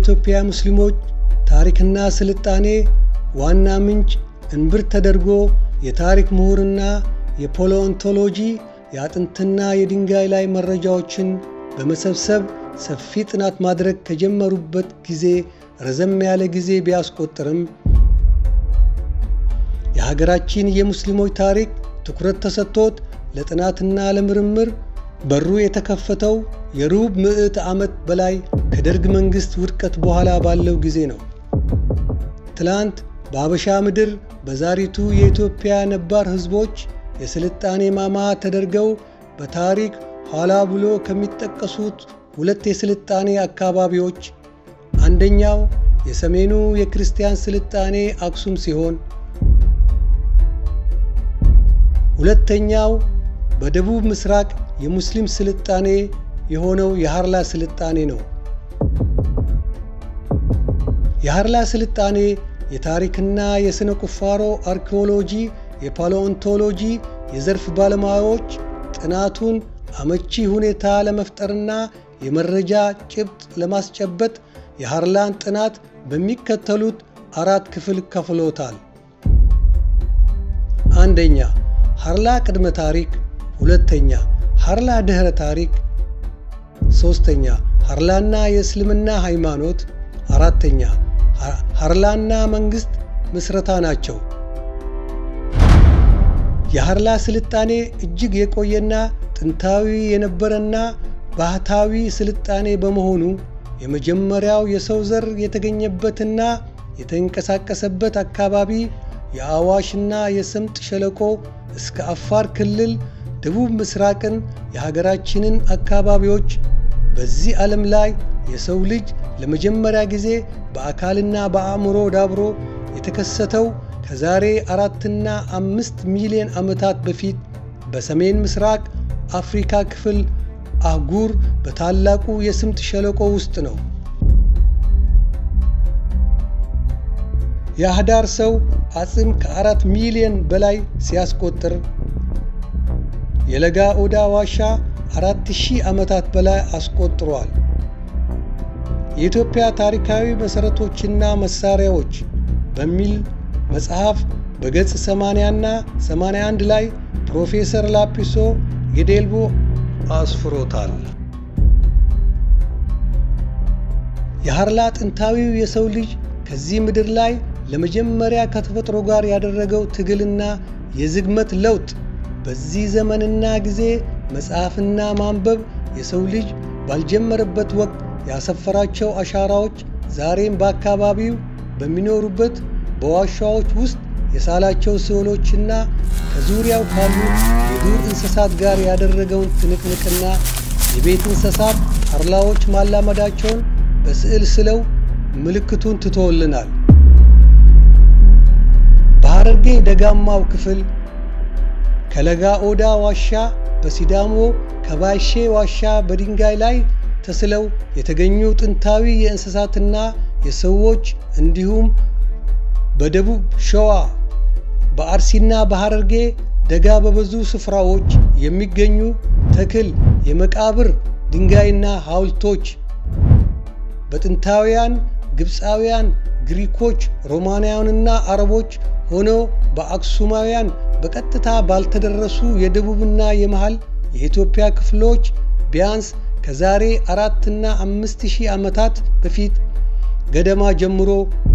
የኢትዮጵያ ሙስሊሞች ታሪክና ስልጣኔ ዋና ምንጭ እንብርት ተደርጎ የታሪክ ምሁርና የፓሊዮንቶሎጂ የአጥንትና የድንጋይ ላይ መረጃዎችን በመሰብሰብ ሰፊ ጥናት ማድረግ ከጀመሩበት ጊዜ ረዘም ያለ ጊዜ ቢያስቆጥርም የሀገራችን የሙስሊሞች ታሪክ ትኩረት ተሰጥቶት ለጥናትና ለምርምር በሩ የተከፈተው የሩብ ምዕት ዓመት በላይ ከደርግ መንግሥት ውድቀት በኋላ ባለው ጊዜ ነው። ትላንት በአበሻ ምድር በዛሪቱ የኢትዮጵያ ነባር ሕዝቦች የስልጣኔ ማማ ተደርገው በታሪክ ኋላ ብሎ ከሚጠቀሱት ሁለት የስልጣኔ አካባቢዎች አንደኛው የሰሜኑ የክርስቲያን ስልጣኔ አክሱም ሲሆን ሁለተኛው በደቡብ ምስራቅ የሙስሊም ስልጣኔ የሆነው የሃርላ ስልጣኔ ነው። የሃርላ ስልጣኔ የታሪክና የሥነ ቁፋሮ አርኪኦሎጂ፣ የፓሊዮንቶሎጂ የዘርፍ ባለሙያዎች ጥናቱን አመቺ ሁኔታ ለመፍጠርና የመረጃ ጭብጥ ለማስጨበጥ የሃርላን ጥናት በሚከተሉት አራት ክፍል ከፍሎታል። አንደኛ ሃርላ ቅድመ ታሪክ፣ ሁለተኛ ሃርላ ድኅረ ታሪክ፣ ሦስተኛ ሃርላና የእስልምና ሃይማኖት፣ አራተኛ ሃርላና መንግሥት ምስረታ ናቸው። የሃርላ ስልጣኔ እጅግ የቆየና ጥንታዊ የነበረና ባህታዊ ስልጣኔ በመሆኑ የመጀመሪያው የሰው ዘር የተገኘበትና የተንቀሳቀሰበት አካባቢ የአዋሽና የስምጥ ሸለቆ እስከ አፋር ክልል ደቡብ ምስራቅን የሀገራችንን አካባቢዎች በዚህ ዓለም ላይ የሰው ልጅ ለመጀመሪያ ጊዜ በአካልና በአእምሮ ዳብሮ የተከሰተው ከዛሬ አራትና አምስት ሚሊዮን ዓመታት በፊት በሰሜን ምስራቅ አፍሪካ ክፍል አህጉር በታላቁ የስምጥ ሸለቆ ውስጥ ነው። የአህዳር ሰው አጽም ከአራት ሚሊዮን በላይ ሲያስቆጥር የለጋ ኦዳ ዋሻ አራት ሺህ ዓመታት በላይ አስቆጥሯል። የኢትዮጵያ ታሪካዊ መሠረቶችና መሣሪያዎች በሚል መጽሐፍ በገጽ 80 እና 81 ላይ ፕሮፌሰር ላጲሶ ጌዴልቦ አስፍሮታል። የሃርላ ጥንታዊው የሰው ልጅ ከዚህ ምድር ላይ ለመጀመሪያ ከተፈጥሮ ጋር ያደረገው ትግልና የዝግመት ለውጥ በዚህ ዘመንና ጊዜ መጽሐፍና ማንበብ የሰው ልጅ ባልጀመረበት ወቅት ያሰፈራቸው አሻራዎች ዛሬም በአካባቢው በሚኖሩበት በዋሻዎች ውስጥ የሳላቸው ስዕሎችና ከዙሪያው ካሉ የዱር እንስሳት ጋር ያደረገውን ትንቅንቅና የቤት እንስሳት ሃርላዎች ማላመዳቸውን በስዕል ስለው ምልክቱን ትቶልናል። በሐረርጌ ደጋማው ክፍል ከለጋ ኦዳ ዋሻ በሲዳሞ ከባሼ ዋሻ በድንጋይ ላይ ተስለው የተገኙ ጥንታዊ የእንስሳትና የሰዎች እንዲሁም በደቡብ ሸዋ በአርሲና በሐረርጌ ደጋ በበዙ ስፍራዎች የሚገኙ ተክል የመቃብር ድንጋይና ሐውልቶች በጥንታውያን ግብፃውያን፣ ግሪኮች፣ ሮማናውያንና አረቦች ሆኖ በአክሱማውያን በቀጥታ ባልተደረሱ የደቡብና የመሃል የኢትዮጵያ ክፍሎች ቢያንስ ከዛሬ አራትና አምስት ሺህ ዓመታት በፊት ገደማ ጀምሮ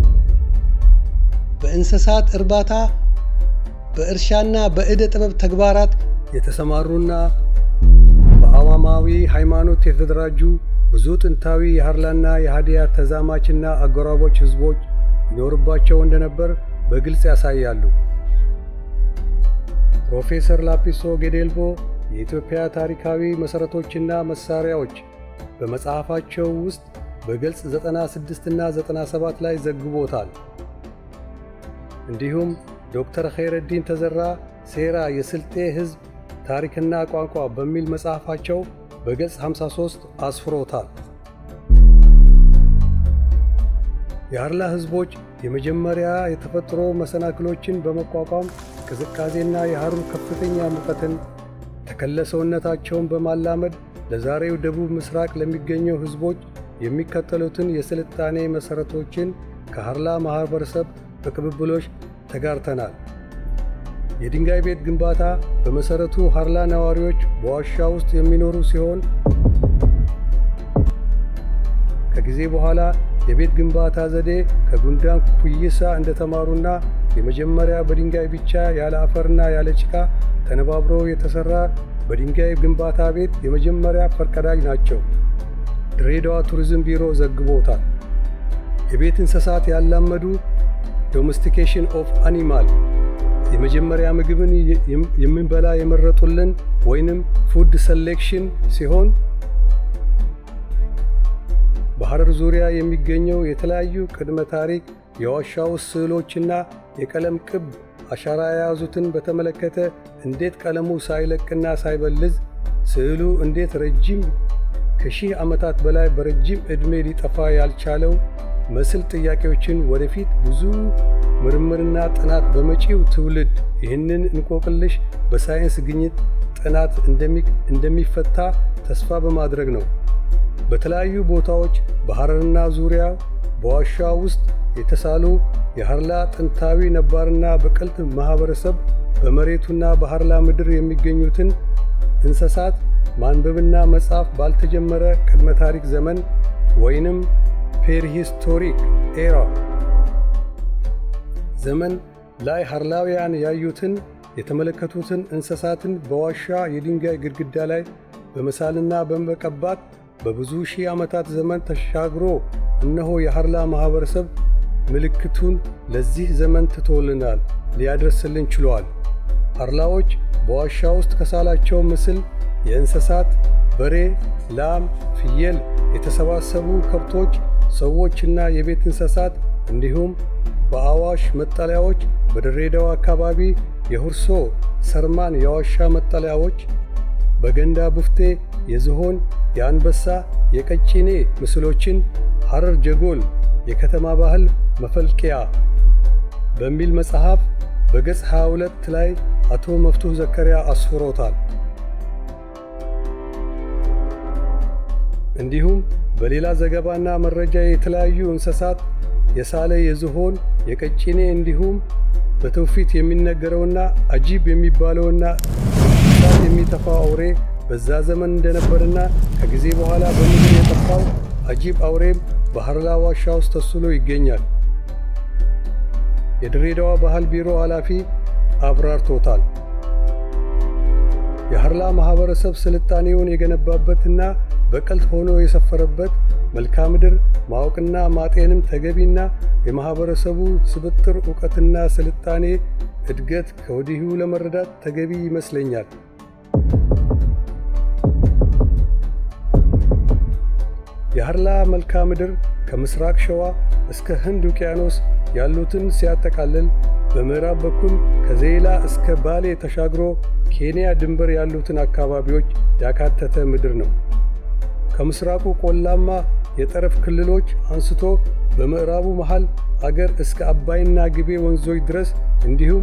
በእንስሳት እርባታ በእርሻና በዕደ ጥበብ ተግባራት የተሰማሩና በአማማዊ ሃይማኖት የተደራጁ ብዙ ጥንታዊ የሃርላና የሃዲያ ተዛማችና አጎራባች ሕዝቦች ይኖርባቸው እንደነበር በግልጽ ያሳያሉ። ፕሮፌሰር ላጲሶ ጌዴልቦ የኢትዮጵያ ታሪካዊ መሠረቶችና መሣሪያዎች በመጽሐፋቸው ውስጥ በገጽ 96 እና 97 ላይ ዘግቦታል። እንዲሁም ዶክተር ኸይረዲን ተዘራ ሴራ የስልጤ ሕዝብ ታሪክና ቋንቋ በሚል መጽሐፋቸው በገጽ 53 አስፍሮታል። የሃርላ ሕዝቦች የመጀመሪያ የተፈጥሮ መሰናክሎችን በመቋቋም ቅዝቃዜና የሐሩር ከፍተኛ ሙቀትን ተከለሰውነታቸውን በማላመድ ለዛሬው ደቡብ ምስራቅ ለሚገኘው ሕዝቦች የሚከተሉትን የስልጣኔ መሠረቶችን ከሃርላ ማኅበረሰብ በቅብብሎች ተጋርተናል። የድንጋይ ቤት ግንባታ በመሠረቱ ሃርላ ነዋሪዎች በዋሻ ውስጥ የሚኖሩ ሲሆን ከጊዜ በኋላ የቤት ግንባታ ዘዴ ከጉንዳን ኩይሳ እንደተማሩና የመጀመሪያ በድንጋይ ብቻ ያለ አፈርና ያለ ጭቃ ተነባብሮ የተሠራ በድንጋይ ግንባታ ቤት የመጀመሪያ ፈርቀዳጅ ናቸው። ድሬዳዋ ቱሪዝም ቢሮ ዘግቦታል። የቤት እንስሳት ያላመዱ ዶሜስቲኬሽን ኦፍ አኒማል የመጀመሪያ ምግብን የምንበላ የመረጡልን ወይንም ፉድ ሰሌክሽን ሲሆን በሐረር ዙሪያ የሚገኘው የተለያዩ ቅድመ ታሪክ የዋሻ ውስጥ ስዕሎችና የቀለም ቅብ አሻራ የያዙትን በተመለከተ እንዴት ቀለሙ ሳይለቅና ሳይበልዝ ስዕሉ እንዴት ረጅም ከሺህ ዓመታት በላይ በረጅም ዕድሜ ሊጠፋ ያልቻለው መስል ጥያቄዎችን ወደፊት ብዙ ምርምርና ጥናት በመጪው ትውልድ ይህንን እንቆቅልሽ በሳይንስ ግኝት ጥናት እንደሚፈታ ተስፋ በማድረግ ነው። በተለያዩ ቦታዎች በሐረርና ዙሪያ በዋሻ ውስጥ የተሳሉ የሃርላ ጥንታዊ ነባርና በቅልጥ ማኅበረሰብ በመሬቱና በሃርላ ምድር የሚገኙትን እንስሳት ማንበብና መጻፍ ባልተጀመረ ቅድመ ታሪክ ዘመን ወይንም ፔርሂስቶሪክ ኤራ ዘመን ላይ ሃርላውያን ያዩትን የተመለከቱትን እንስሳትን በዋሻ የድንጋይ ግድግዳ ላይ በመሳልና በመቀባት በብዙ ሺህ ዓመታት ዘመን ተሻግሮ እነሆ የሃርላ ማኅበረሰብ ምልክቱን ለዚህ ዘመን ትቶልናል፣ ሊያደርስልን ችሏል። ሃርላዎች በዋሻ ውስጥ ከሳላቸው ምስል የእንስሳት በሬ፣ ላም፣ ፍየል፣ የተሰባሰቡ ከብቶች፣ ሰዎችና የቤት እንስሳት እንዲሁም በአዋሽ መጠለያዎች በድሬዳዋ አካባቢ የሁርሶ ሰርማን የዋሻ መጠለያዎች በገንዳ ቡፍቴ የዝሆን፣ የአንበሳ፣ የቀጭኔ ምስሎችን ሐረር ጀጎል የከተማ ባህል መፈልቂያ በሚል መጽሐፍ በገጽ 22 ላይ አቶ መፍቱህ ዘከሪያ አስፍሮታል። እንዲሁም በሌላ ዘገባና መረጃ የተለያዩ እንስሳት የሳለ የዝሆን፣ የቀጭኔ እንዲሁም በትውፊት የሚነገረውና አጂብ የሚባለውና እሳት የሚተፋው አውሬ በዛ ዘመን እንደነበርና ከጊዜ በኋላ በምድር የጠፋው አጂብ አውሬም በሃርላ ዋሻ ውስጥ ተስሎ ይገኛል። የድሬዳዋ ባህል ቢሮ ኃላፊ አብራርቶታል። የሃርላ ማኅበረሰብ ስልጣኔውን የገነባበትና በቀልት ሆኖ የሰፈረበት መልክዓ ምድር ማወቅና ማጤንም ተገቢና የማኅበረሰቡ ስብጥር ዕውቀትና ስልጣኔ እድገት ከወዲሁ ለመረዳት ተገቢ ይመስለኛል። የሃርላ መልክዓ ምድር ከምስራቅ ሸዋ እስከ ህንድ ውቅያኖስ ያሉትን ሲያጠቃልል በምዕራብ በኩል ከዜላ እስከ ባሌ ተሻግሮ ኬንያ ድንበር ያሉትን አካባቢዎች ያካተተ ምድር ነው። ከምስራቁ ቆላማ የጠረፍ ክልሎች አንስቶ በምዕራቡ መሃል አገር እስከ አባይና ግቤ ወንዞች ድረስ እንዲሁም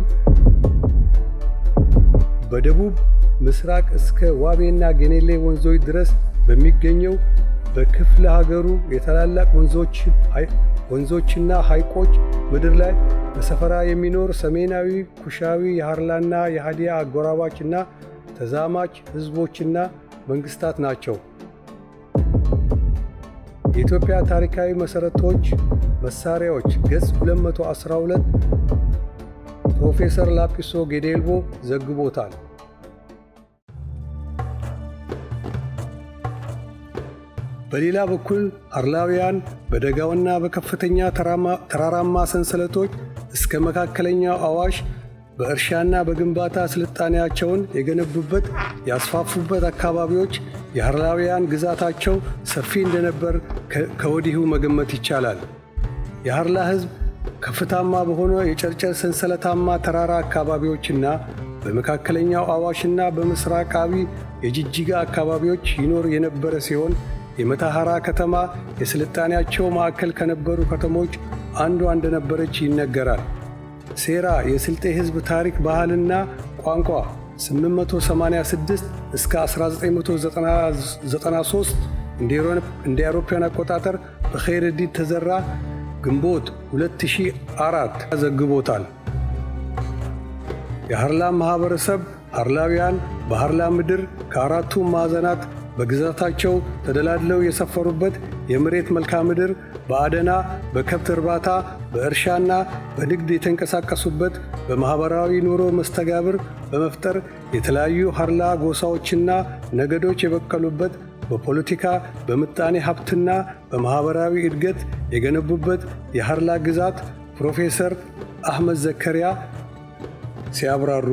በደቡብ ምስራቅ እስከ ዋቤና ገኔሌ ወንዞች ድረስ በሚገኘው በክፍለ ሀገሩ የታላላቅ ወንዞችና ሐይቆች ምድር ላይ በሰፈራ የሚኖር ሰሜናዊ ኩሻዊ የሃርላና የሃዲያ አጎራባችና ተዛማች ሕዝቦችና መንግሥታት ናቸው። የኢትዮጵያ ታሪካዊ መሠረቶች መሣሪያዎች ገጽ 212 ፕሮፌሰር ላጲሶ ጌዴልቦ ዘግቦታል። በሌላ በኩል ሃርላውያን በደጋውና በከፍተኛ ተራራማ ሰንሰለቶች እስከ መካከለኛው አዋሽ በእርሻና በግንባታ ስልጣኔያቸውን የገነቡበት ያስፋፉበት አካባቢዎች የሃርላውያን ግዛታቸው ሰፊ እንደነበር ከወዲሁ መገመት ይቻላል። የሃርላ ሕዝብ ከፍታማ በሆነ የጨርጨር ሰንሰለታማ ተራራ አካባቢዎችና በመካከለኛው አዋሽና በምስራቃዊ የጅጅጋ አካባቢዎች ይኖር የነበረ ሲሆን የመተሐራ ከተማ የስልጣኔያቸው ማዕከል ከነበሩ ከተሞች አንዷ እንደነበረች ይነገራል። ሴራ የስልጤ ሕዝብ ታሪክ ባህልና ቋንቋ 886 እስከ 1993 እንደ አውሮፓውያን አቆጣጠር በኸይረዲን ተዘራ ግንቦት 2004 ዘግቦታል። የሃርላም ማኅበረሰብ ሃርላውያን በሃርላ ምድር ከአራቱ ማዕዘናት በግዛታቸው ተደላድለው የሰፈሩበት የመሬት መልክዓ ምድር በአደና፣ በከብት እርባታ፣ በእርሻና በንግድ የተንቀሳቀሱበት በማኅበራዊ ኑሮ መስተጋብር በመፍጠር የተለያዩ ሃርላ ጎሳዎችና ነገዶች የበቀሉበት በፖለቲካ በምጣኔ ሀብትና በማኅበራዊ እድገት የገነቡበት የሃርላ ግዛት ፕሮፌሰር አህመድ ዘከሪያ ሲያብራሩ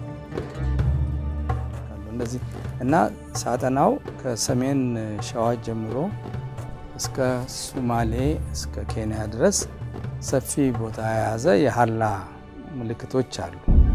እንደዚህ እና ሳጠናው ከሰሜን ሸዋ ጀምሮ እስከ ሱማሌ እስከ ኬንያ ድረስ ሰፊ ቦታ የያዘ የሃርላ ምልክቶች አሉ።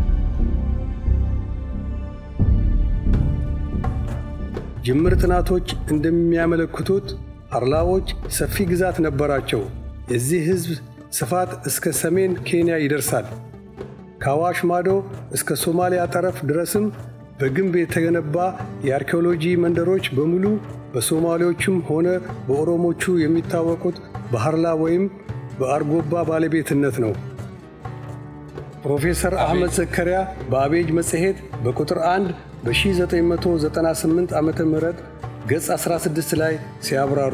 ጅምር ጥናቶች እንደሚያመለክቱት ሃርላዎች ሰፊ ግዛት ነበራቸው። የዚህ ሕዝብ ስፋት እስከ ሰሜን ኬንያ ይደርሳል። ከአዋሽ ማዶ እስከ ሶማሊያ ጠረፍ ድረስም በግንብ የተገነባ የአርኪኦሎጂ መንደሮች በሙሉ በሶማሌዎቹም ሆነ በኦሮሞቹ የሚታወቁት በሃርላ ወይም በአርጎባ ባለቤትነት ነው። ፕሮፌሰር አህመድ ዘከሪያ በአቤጅ መጽሔት በቁጥር 1 በ1998 ዓ ም ገጽ 16 ላይ ሲያብራሩ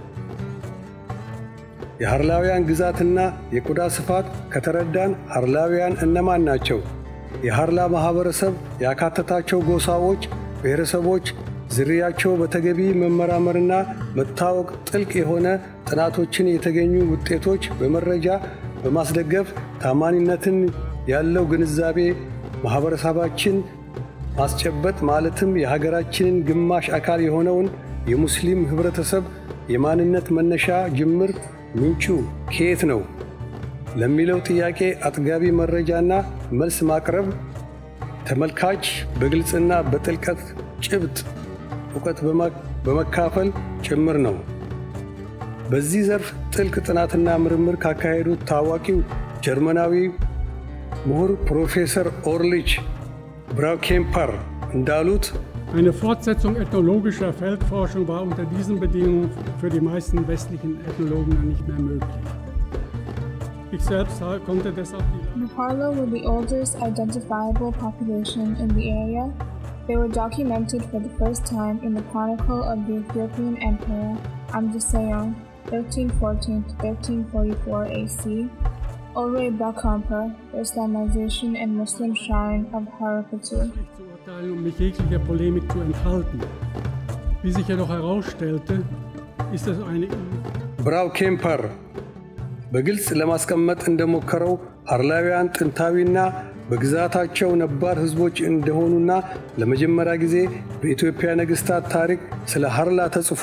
የሃርላውያን ግዛትና የቆዳ ስፋት ከተረዳን ሃርላውያን እነማን ናቸው? የሃርላ ማኅበረሰብ ያካተታቸው ጎሳዎች፣ ብሔረሰቦች ዝርያቸው በተገቢ መመራመርና መታወቅ ጥልቅ የሆነ ጥናቶችን የተገኙ ውጤቶች በመረጃ በማስደገፍ ታማኒነትን ያለው ግንዛቤ ማኅበረሰባችን ማስጨበጥ ማለትም የሀገራችንን ግማሽ አካል የሆነውን የሙስሊም ኅብረተሰብ የማንነት መነሻ ጅምር ምንጩ ከየት ነው ለሚለው ጥያቄ አጥጋቢ መረጃና መልስ ማቅረብ ተመልካች በግልጽና በጥልቀት ጭብጥ እውቀት በመካፈል ጭምር ነው። በዚህ ዘርፍ ጥልቅ ጥናትና ምርምር ካካሄዱት ታዋቂው ጀርመናዊ ምሁር ፕሮፌሰር ኦርሊች ብራውኬምፐር እንዳሉት Eine Fortsetzung ethnologischer Feldforschung war unter diesen Bedingungen für die meisten westlichen Ethnologen nicht mehr möglich. Ich selbst konnte deshalb die The Harla were the oldest identifiable population in the area. They were documented for the first time in the Chronicle of the Ethiopian Emperor Amdusayon, 1314 to 1344 AC. Ulre Bakamper, the Islamization and Muslim shrine of Harapatu. zu urteilen, um mich jeglicher Polemik zu enthalten. Wie sich jedoch herausstellte, ist es eine ብራው ኬምፐር በግልጽ ለማስቀመጥ እንደሞከረው ሃርላውያን ጥንታዊና በግዛታቸው ነባር ሕዝቦች እንደሆኑና ለመጀመሪያ ጊዜ በኢትዮጵያ ነገሥታት ታሪክ ስለ ሃርላ ተጽፎ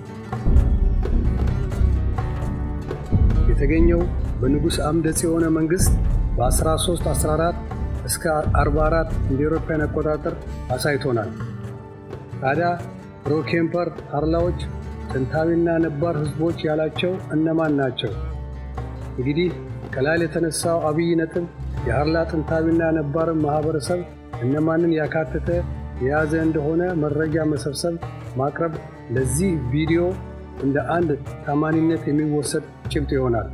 የተገኘው በንጉሥ አምደ ጽዮነ መንግሥት በ1314 እስከ 44 እንደ አውሮፓውያን አቆጣጠር አሳይቶናል። ታዲያ ብሮኬምፐር ሃርላዎች ጥንታዊና ነባር ሕዝቦች ያላቸው እነማን ናቸው? እንግዲህ ከላይ የተነሳው አብይ ነጥብ የሃርላ ጥንታዊና ነባር ማኅበረሰብ እነማንን ያካተተ የያዘ እንደሆነ መረጃ መሰብሰብ ማቅረብ ለዚህ ቪዲዮ እንደ አንድ ታማኒነት የሚወሰድ ጭብጥ ይሆናል።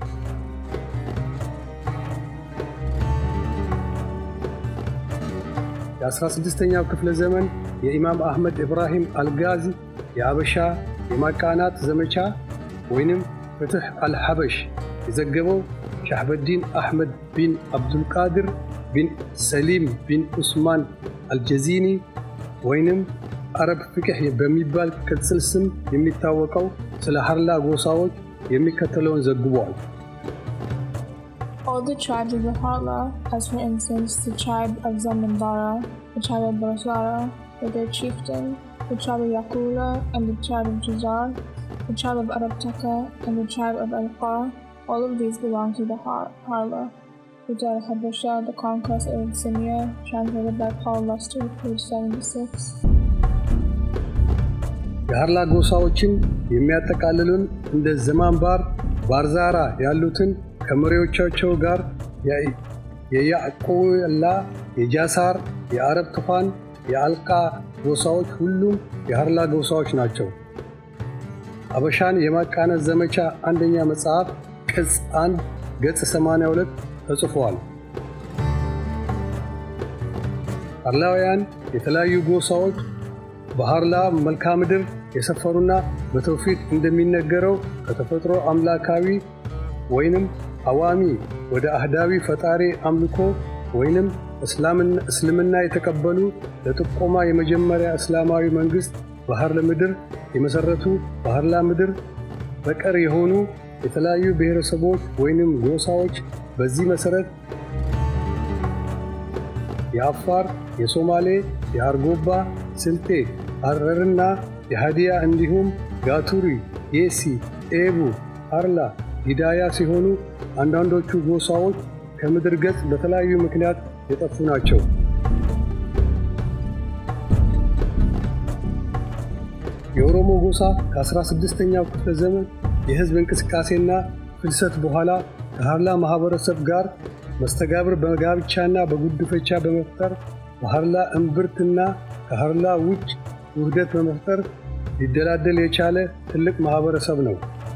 የ16ኛው ክፍለ ዘመን የኢማም አህመድ ኢብራሂም አልጋዚ የአበሻ የማቃናት ዘመቻ ወይንም ፍትሕ አልሐበሽ የዘገበው ሻህበዲን አሕመድ ቢን አብዱልቃድር ቢን ሰሊም ቢን ዑስማን አልጀዚኒ ወይንም አረብ ፍቅሕ በሚባል ቅጽል ስም የሚታወቀው ስለ ሃርላ ጎሳዎች የሚከተለውን ዘግቧል። All the tribes of the Harla, as for instance the tribe of Zamindara, the tribe of Barsara, with their chieftain, the tribe of Yakula, and the tribe of Jazar, the tribe of Arabtaka, and the tribe of Alqa, all of these belong to the Har- Harla. Rijal Habasha, The Conquest of Abyssinia, translated by Paul Luster, page 76. የሃርላ ጎሳዎችን የሚያጠቃልሉን እንደ ዘማንባር፣ ባርዛራ ያሉትን ከመሪዎቻቸው ጋር የያዕቆላ፣ የጃሳር፣ የአረብ ትፋን፣ የአልቃ ጎሳዎች ሁሉም የሃርላ ጎሳዎች ናቸው። አበሻን የማቃነስ ዘመቻ አንደኛ መጽሐፍ ቅጽ 1 ገጽ 82 ተጽፏል። ሀርላውያን የተለያዩ ጎሳዎች በሀርላ መልክዓ ምድር የሰፈሩና በትውፊት እንደሚነገረው ከተፈጥሮ አምላካዊ ወይንም አዋሚ ወደ አህዳዊ ፈጣሪ አምልኮ ወይንም እስልምና የተቀበሉ ለጥቆማ የመጀመሪያ እስላማዊ መንግሥት በሀርላ ምድር የመሠረቱ በሀርላ ምድር በቀር የሆኑ የተለያዩ ብሔረሰቦች ወይንም ጎሳዎች በዚህ መሠረት የአፋር፣ የሶማሌ፣ የአርጎባ፣ ስልጤ፣ ሐረርና የሃዲያ እንዲሁም ጋቱሪ፣ የሲ፣ ኤቡ፣ ሀርላ፣ ሂዳያ ሲሆኑ አንዳንዶቹ ጎሳዎች ከምድር ገጽ በተለያዩ ምክንያት የጠፉ ናቸው። የኦሮሞ ጎሳ ከ16ኛው ክፍለ ዘመን የሕዝብ እንቅስቃሴና ፍልሰት በኋላ ከሀርላ ማኅበረሰብ ጋር መስተጋብር በጋብቻና በጉድፈቻ በመፍጠር በሀርላ እምብርትና ከሀርላ ውጭ ውህደት በመፍጠር ሊደላደል የቻለ ትልቅ ማኅበረሰብ ነው።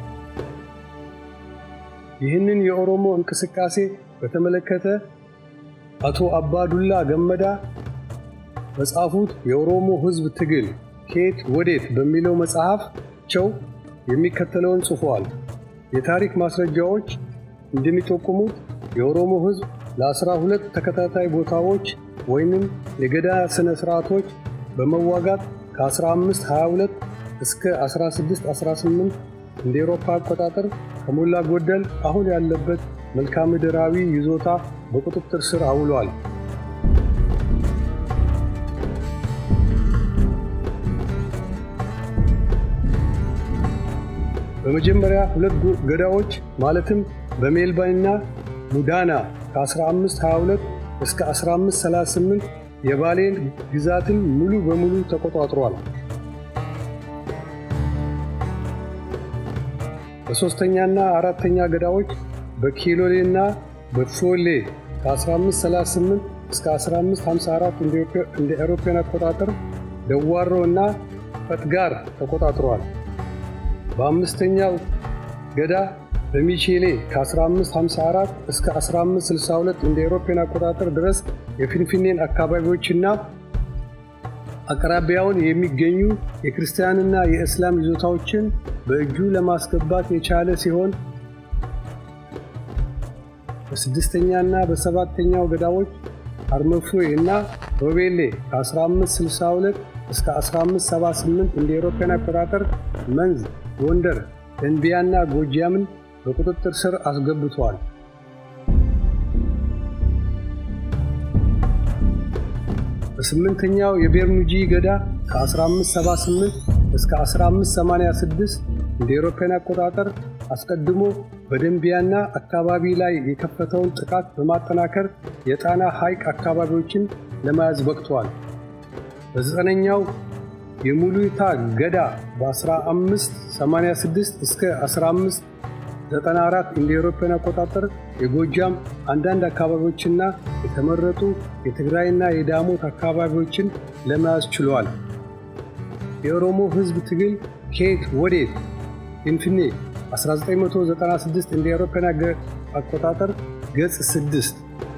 ይህንን የኦሮሞ እንቅስቃሴ በተመለከተ አቶ አባዱላ ገመዳ በጻፉት የኦሮሞ ሕዝብ ትግል ከየት ወዴት በሚለው መጽሐፋቸው የሚከተለውን ጽፏል። የታሪክ ማስረጃዎች እንደሚጠቁሙት የኦሮሞ ሕዝብ ለአስራ ሁለት ተከታታይ ቦታዎች ወይንም የገዳ ሥነ ሥርዓቶች በመዋጋት ከ1522 እስከ 1618 እንደ ኤሮፓ አቆጣጠር ከሞላ ጎደል አሁን ያለበት መልክዓ ምድራዊ ይዞታ በቁጥጥር ስር አውሏል። በመጀመሪያ ሁለት ገዳዎች ማለትም በሜልባይና ሙዳና ከ1522 እስከ 1538 የባሌን ግዛትን ሙሉ በሙሉ ተቆጣጥሯል። በሦስተኛና አራተኛ ገዳዎች በኪሎሌና በፎሌ ከ1538 እስከ 1554 እንደ አውሮፓውያን አቆጣጠር ደዋሮ እና ፈትጋር ተቆጣጥሯል። በአምስተኛው ገዳ በሚቼሌ ከ1554 እስከ 1562 እንደ አውሮፓውያን አቆጣጠር ድረስ የፊንፊኔን አካባቢዎችና አቅራቢያውን የሚገኙ የክርስቲያንና የእስላም ይዞታዎችን በእጁ ለማስገባት የቻለ ሲሆን በስድስተኛና በሰባተኛው ገዳዎች አርመፎይ እና ሮቤሌ ከ1562 እስከ 1578 እንደ አውሮፓውያን አቆጣጠር መንዝ፣ ጎንደር፣ ደንቢያና ጎጃምን በቁጥጥር ስር አስገብቷል። በስምንተኛው የቤርኑጂ ገዳ ከ1578 እስከ 1586 እንደ አውሮፓውያን አቆጣጠር አስቀድሞ በደንቢያና አካባቢ ላይ የከፈተውን ጥቃት በማጠናከር የጣና ሐይቅ አካባቢዎችን ለመያዝ በቅቷል። በዘጠነኛው የሙሉታ ገዳ በ1586 እስከ 1594 እንደ አውሮፓውያን አቆጣጠር የጎጃም አንዳንድ አካባቢዎችና የተመረጡ የትግራይና የዳሞት አካባቢዎችን ለመያዝ ችሏል። የኦሮሞ ሕዝብ ትግል ከየት ወዴት ፊንፊኔ 1996 እንደ አውሮፓውያን አቆጣጠር ገጽ 6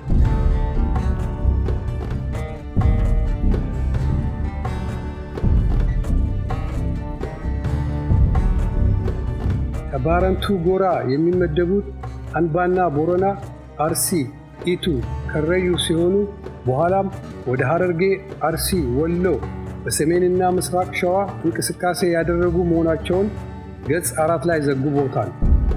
ከባረንቱ ጎራ የሚመደቡት አንባና ቦረና፣ አርሲ፣ ኢቱ፣ ከረዩ ሲሆኑ በኋላም ወደ ሐረርጌ፣ አርሲ፣ ወሎ በሰሜንና ምስራቅ ሸዋ እንቅስቃሴ ያደረጉ መሆናቸውን ገጽ አራት ላይ ዘግቦታል።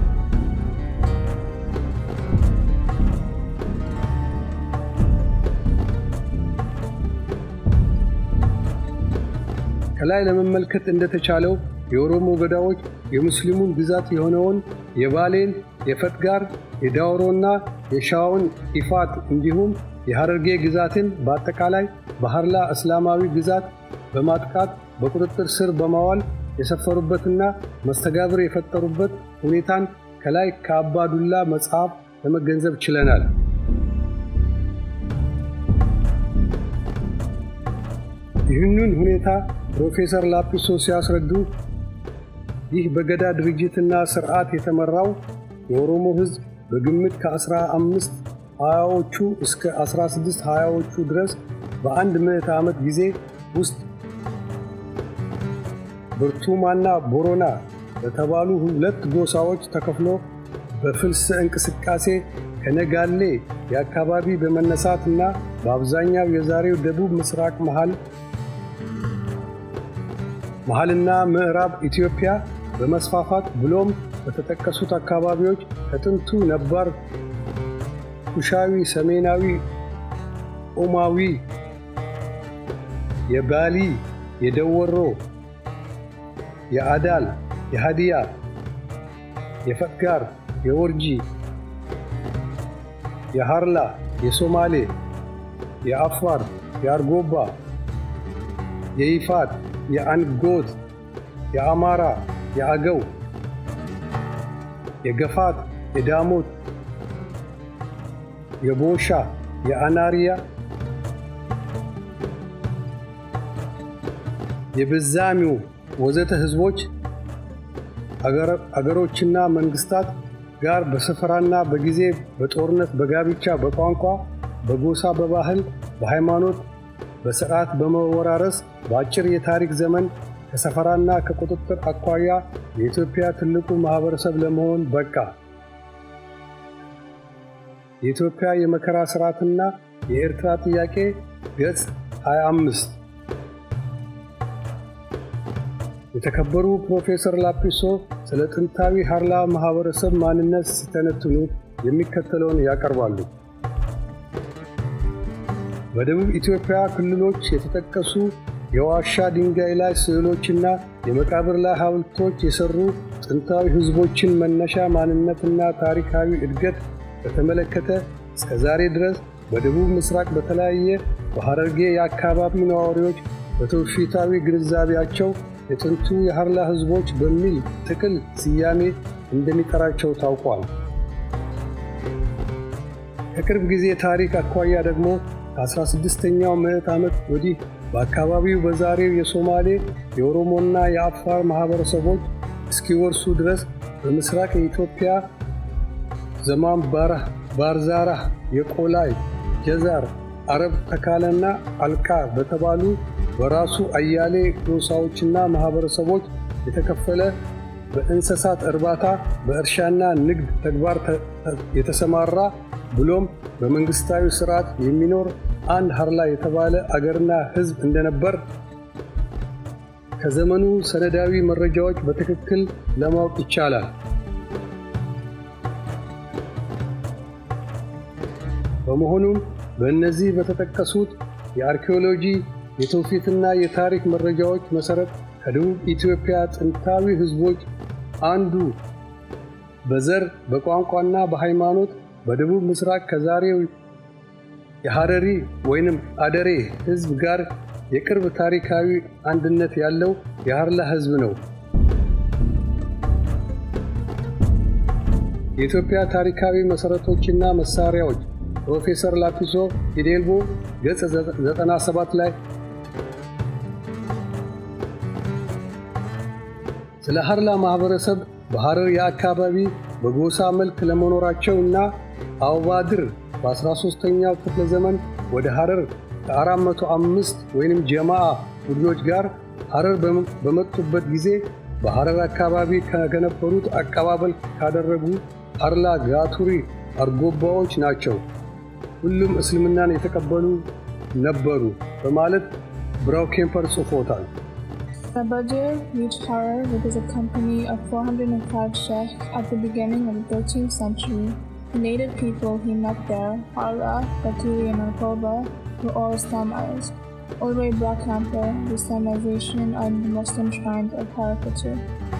ከላይ ለመመልከት እንደተቻለው የኦሮሞ ገዳዎች የሙስሊሙን ግዛት የሆነውን የባሌን፣ የፈትጋር፣ የዳውሮና የሻውን ኢፋት እንዲሁም የሐረርጌ ግዛትን በአጠቃላይ በሐርላ እስላማዊ ግዛት በማጥቃት በቁጥጥር ስር በማዋል የሰፈሩበትና መስተጋብር የፈጠሩበት ሁኔታን ከላይ ከአባዱላ መጽሐፍ ለመገንዘብ ችለናል። ይህንን ሁኔታ ፕሮፌሰር ላጲሶ ሲያስረዱ ይህ በገዳ ድርጅትና ሥርዓት የተመራው የኦሮሞ ሕዝብ በግምት ከአስራ አምስት ሀያዎቹ እስከ አስራ ስድስት ሀያዎቹ ድረስ በአንድ ምዕተ ዓመት ጊዜ ውስጥ ብርቱማና ቦሮና በተባሉ ሁለት ጎሳዎች ተከፍሎ በፍልስ እንቅስቃሴ ከነጋሌ የአካባቢ በመነሳት እና በአብዛኛው የዛሬው ደቡብ ምስራቅ መሃል መሃልና ምዕራብ ኢትዮጵያ በመስፋፋት ብሎም በተጠቀሱት አካባቢዎች ከጥንቱ ነባር ኩሻዊ፣ ሰሜናዊ ኦማዊ፣ የባሊ፣ የደወሮ፣ የአዳል፣ የሃዲያ፣ የፈትጋር፣ የወርጂ፣ የሃርላ፣ የሶማሌ፣ የአፋር፣ የአርጎባ፣ የይፋት፣ የአንጎት፣ የአማራ፣ የአገው፣ የገፋት፣ የዳሞት፣ የቦሻ፣ የአናሪያ፣ የበዛሚው ወዘተ ህዝቦች አገሮችና መንግስታት ጋር በስፍራና በጊዜ በጦርነት በጋብቻ በቋንቋ በጎሳ በባህል በሃይማኖት በስርዓት በመወራረስ በአጭር የታሪክ ዘመን ከሰፈራና ከቁጥጥር አኳያ የኢትዮጵያ ትልቁ ማህበረሰብ ለመሆን በቃ። የኢትዮጵያ የመከራ ስርዓትና የኤርትራ ጥያቄ ገጽ 25 የተከበሩ ፕሮፌሰር ላጲሶ ስለ ጥንታዊ ሃርላ ማህበረሰብ ማንነት ሲተነትኑ የሚከተለውን ያቀርባሉ። በደቡብ ኢትዮጵያ ክልሎች የተጠቀሱ የዋሻ ድንጋይ ላይ ስዕሎችና የመቃብር ላይ ሐውልቶች የሰሩ ጥንታዊ ህዝቦችን መነሻ ማንነትና ታሪካዊ እድገት በተመለከተ እስከ ዛሬ ድረስ በደቡብ ምስራቅ በተለያየ በሐረርጌ የአካባቢ ነዋሪዎች በትውፊታዊ ግንዛቤያቸው የጥንቱ የሃርላ ህዝቦች በሚል ጥቅል ስያሜ እንደሚጠራቸው ታውቋል። ከቅርብ ጊዜ ታሪክ አኳያ ደግሞ ከ16ኛው ምዕት ዓመት ወዲህ በአካባቢው በዛሬው የሶማሌ የኦሮሞና የአፋር ማኅበረሰቦች እስኪወርሱ ድረስ በምስራቅ የኢትዮጵያ ዘማን ባርዛራህ፣ የቆላይ፣ ጀዛር፣ አረብ ተካለና አልቃ በተባሉ በራሱ አያሌ ጎሳዎችና ማኅበረሰቦች የተከፈለ በእንስሳት እርባታ በእርሻና ንግድ ተግባር የተሰማራ ብሎም በመንግሥታዊ ሥርዓት የሚኖር አንድ ሃርላ የተባለ አገርና ሕዝብ እንደነበር ከዘመኑ ሰነዳዊ መረጃዎች በትክክል ለማወቅ ይቻላል። በመሆኑም በእነዚህ በተጠቀሱት የአርኪኦሎጂ የትውፊትና የታሪክ መረጃዎች መሠረት ከደቡብ ኢትዮጵያ ጥንታዊ ሕዝቦች አንዱ በዘር በቋንቋና በሃይማኖት በደቡብ ምስራቅ ከዛሬው የሐረሪ ወይንም አደሬ ሕዝብ ጋር የቅርብ ታሪካዊ አንድነት ያለው የሃርላ ሕዝብ ነው። የኢትዮጵያ ታሪካዊ መሠረቶችና መሳሪያዎች ፕሮፌሰር ላጲሶ ፊዴልቦ ገጽ 97 ላይ ስለ ሃርላ ማኅበረሰብ በሐረር የአካባቢ በጎሳ መልክ ለመኖራቸው እና አውባድር በ13ኛው ክፍለ ዘመን ወደ ሐረር ከ405 ወይም ጀማዓ ቡድኖች ጋር ሐረር በመጡበት ጊዜ በሐረር አካባቢ ከነበሩት አቀባበል ካደረጉ ሃርላ ጋቱሪ አርጎባዎች ናቸው። ሁሉም እስልምናን የተቀበሉ ነበሩ በማለት ብራው ኬምፐር ጽፎታል። Babadir reached Harar with his company of 405 sheikhs at the beginning of the 13th century. The native people he met there, Harla, Baturi, and Arkoba, were all Islamites. Already Black Hamper, the Islamization of the Muslim shrines of Harapatu.